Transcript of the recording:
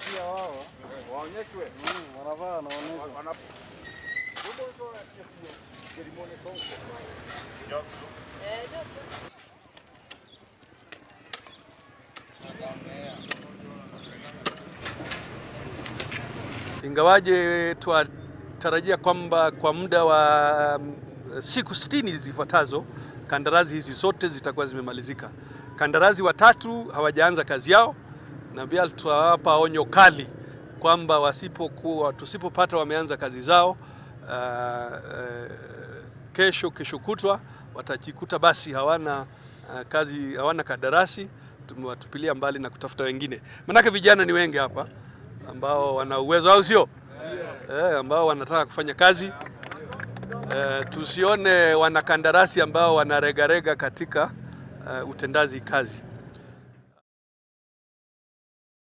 pia wao waonyeshwe mm, wanavaa wanaonyeshwa. wana Ingawaje twatarajia kwamba kwa muda wa um, siku sitini zifuatazo kandarasi hizi zote zitakuwa zimemalizika. Kandarasi watatu hawajaanza kazi yao, na pia tutawapa onyo kali kwamba wasipokuwa tusipopata wameanza kazi zao uh, uh, kesho kesho kutwa watajikuta basi hawana uh, kazi hawana kandarasi, tumewatupilia mbali na kutafuta wengine, manake vijana ni wengi hapa ambao wana uwezo au sio? Eh, ambao wanataka kufanya kazi eh, tusione wanakandarasi ambao wanaregarega katika uh, utendaji kazi.